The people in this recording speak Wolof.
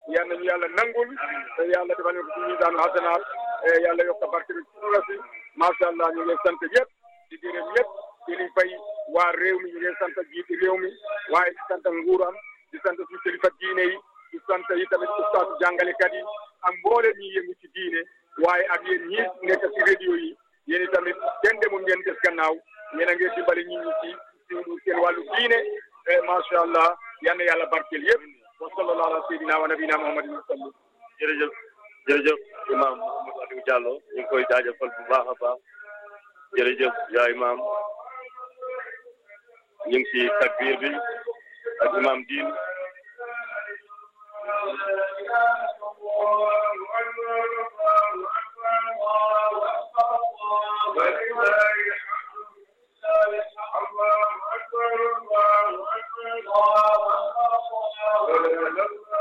yal nañu yàlla nangul te yàlla defal ñu ko ci miisaanu hasanaat yàlla yokk barke bi suñu si macha allah ñu ngi sant ñëpp di gërëm ñëpp di leen fay waa réew mi ñu ngi sant jiiti réew mi waaye di sant nguuram di sant suñu kilifa diine yi di sant yi tamit ustaas jàngalekat yi ak mboolem ñi yëngu ci diine waaye ak yéen ñi nekk ci radio yi yéen i tamit kenn demul ngeen des gannaaw yéen a ngi dimbali nit ñi ci ci seen wàllu diine macha allah yal na yàlla barkeel yëpp wa sallallahu ala sayyidina wa nabina muhammadin wa sallam jërëjëf jërëjëf imam Mouhamadou Aliou Diallo ñu ngi koy jaajëfal bu baax a baax jërëjëf yaa imam ñu ngi ci takbir bi ak imam diin